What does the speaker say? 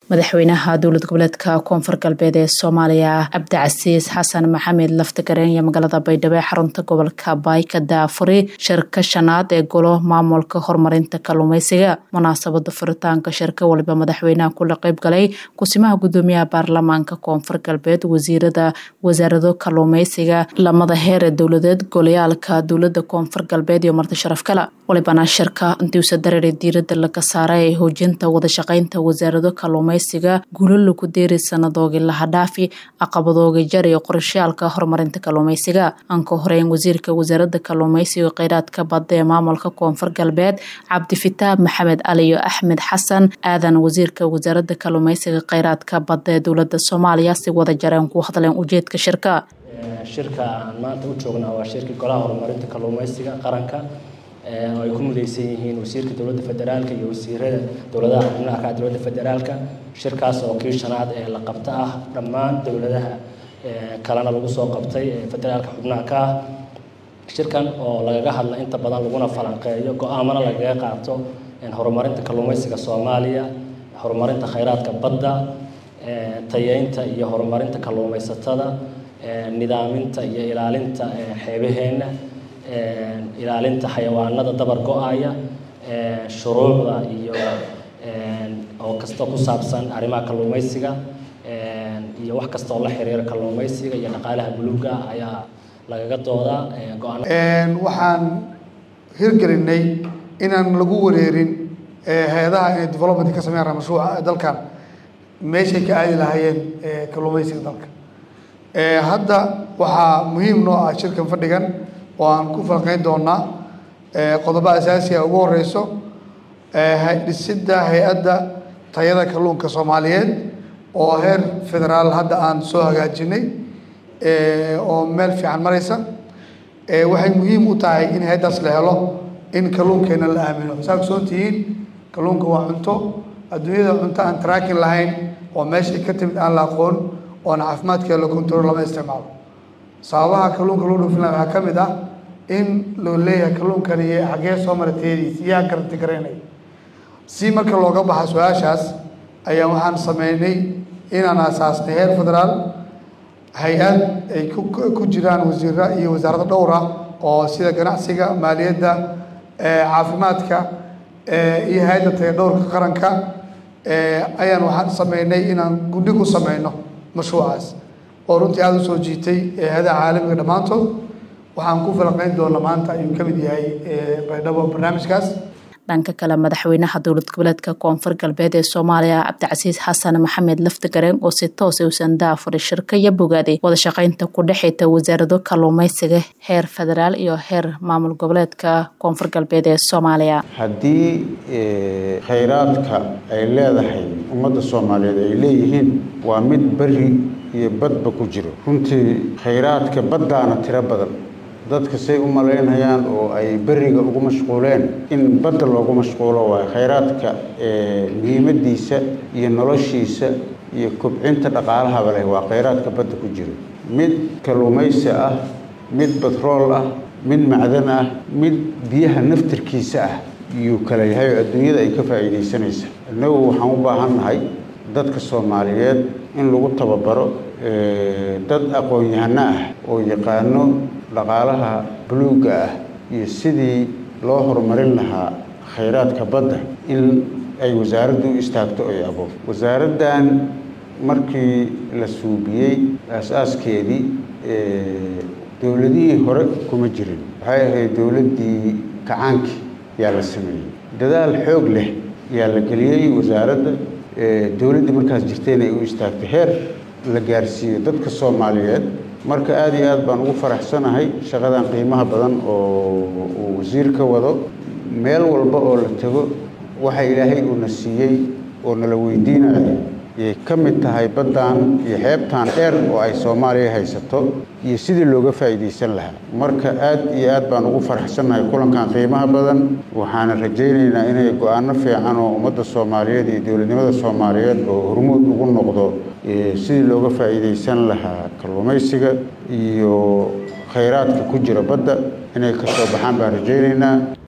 madaxweynaha dowlad goboleedka koonfur galbeed ee soomaaliya cabdicasiis xasan maxamed laftagareen iyo magaalada baydhabo ee xarunta gobolka baayka daafuri shirka shanaad ee golo maamulka horumarinta kalluumeysiga munaasabada furitaanka shirka waliba madaxweynaha kula qeybgalay kusimaha gudoomiyaha baarlamaanka koonfur galbeed wasiirada wasaarado kalluumeysiga lamada heer ee dowladeed golayaalka dowlada koonfur galbeed iyo marti sharaf kale walibana shirka intiusa dareere diirada laga saaray ee hoojinta wadashaqeynta wasaarado kalluumeysiga guulo lagu deeri sanadoogii lahadhaafi caqabadooga jar iyo qorashayaalka horumarinta kalluumeysiga aan ka horeyn wasiirka wasaarada kalluumeysiga kheyraadka badda ee maamulka koonfur galbeed cabdifitaab maxamed ali iyo axmed xasan aadan wasiirka wasaarada kalluumeysiga kheyraadka badda ee dowlada soomaaliya si wada jareen ku hadleen ujeedka shirka shirka aan maanta u joognaa waa shirkii golaha horumarinta kalluumeysiga qaranka oo ay ku mudaysan yihiin wasiirka dowladda federaalka iyo wasiirada dowladaha xubnaha ka dowladda federaalka shirkaas oo kii shanaad ee la qabta ah dhammaan dowladaha kalena lagu soo qabtay ee federaalka xubnaha ka ah shirkan oo lagaga hadla inta badan laguna falanqeeyo go-aamana lagaga qaato horumarinta kalluumeysiga soomaaliya horumarinta kheyraadka badda tayeynta iyo horumarinta kalluumeysatada nidaaminta iyo ilaalinta xeebaheenna ilaalinta xayawaanada dabar go-aya shuruucda iyo oo kasta ku saabsan arrimaha kalluumeysiga iyo wax kasta oo la xiriira kalluumeysiga iyo dhaqaalaha buluuga ayaa lagaga doodaa waxaan hirgelinay inaan lagu wareerin hay-adaha inay development ka sameeyaan mashruuca dalkan meeshay ka aadi lahaayeen kalluumeysiga dalka hadda waxaa muhiim noo ah shirkan fadhigan oo aan ku falqeyn doonaa qodobo asaasiga ugu horeyso dhisidda hay-adda tayada kalluunka soomaaliyeed oo heer federaal hadda aan soo hagaajinay oo meel fiican mareysa waxay muhiim u tahay in hay-addaas la helo in kalluunkeena la aamino saa ogsoon tihiin kalluunka waa cunto adduunyada cunto aan traakin lahayn oo meeshay ka timid aan la aqoon oona caafimaadkeeda la control lama isticmaalo sababaha kalluunka loo dhoofin laha waxaa ka mid ah in loo leeyahay kalluunkani iyo xaggee soo mara teediisa yaa garanti garaynaya si marka looga baxa su-aashaas ayaa waxaan sameynay inaan asaasnay heer federaal hay-ad ay ku jiraan wasiira iyo wasaarado dhowr ah oo sida ganacsiga maaliyadda caafimaadka iyo hay-adda taya dhowrka qaranka ayaan waxaan sameynay inaan gudhig u sameyno mashruucaas oo runtii aada u soo jiitay hay-adaha caalamiga dhammaantood waxaan ku falaqeyn doona maanta ayuu ka mid yahay baydhabo barnaamijkaas dhanka kale madaxweynaha dowlad goboleedka koonfur galbeed ee soomaaliya cabdicasiis xasan maxamed laftagareen oo si toos uusan daafuray shirka iyo bogaaday wadashaqeynta ku dhexeyta wasaarado kalluumeysiga heer federaal iyo heer maamul goboleedka koonfur galbeed ee soomaaliya haddii khayraadka ay leedahay ummadda soomaaliyeed ay leeyihiin waa mid beri iyo badba ku jiro runtii khayraadka baddaana tiro badan dadka say u malaynayaan oo ay beriga ugu mashquuleen in badda loogu mashquulo waayo khayraadka muhiimadiisa iyo noloshiisa iyo kobcinta dhaqaalahaba leh waa khayraadka badda ku jiro mid kalluumaysi ah mid batrool ah mid macdan ah mid biyaha naftirkiisa ah iyuu kala yahay oo adduunyada ay ka faa'iidaysanaysa innagu waxaan u baahan nahay dadka soomaaliyeed in lagu tababaro dad aqoon-yahano ah oo yaqaano dhaqaalaha buluugga ah iyo sidii loo horumarin lahaa khayraadka badda in ay wasaaraddu u istaagto ay abo wasaaraddan markii la suubiyey aas-aaskeedii dowladihii hore kuma jirin waxay ahayd dowladdii kacaankii yaa la sameeyey dadaal xoog leh yaa la geliyey wasaaradda dowladdii markaas jirtayna ay u istaagtay heer la gaarsiiyo dadka soomaaliyeed marka aada iyo aad baan ugu faraxsanahay shaqadan qiimaha badan oo uu wasiir ka wado meel walba oo la tego waxa ilaahay uuna siiyey oo nala weydiinayo yay ka mid tahay baddan iyo xeebtan dheer oo ay soomaaliya haysato iyo sidii looga faa'iidaysan lahaa marka aad iyo aad baan ugu faraxsannahay kulankan qiimaha badan waxaana rajaynaynaa inay go-aano fiican oo ummadda soomaaliyeed iyo dowladnimada soomaaliyeed oo hormuud ugu noqdo sidii looga faa'iidaysan lahaa kalluumaysiga iyo khayraadka ku jira badda inay ka soo baxaan baan rajaynaynaa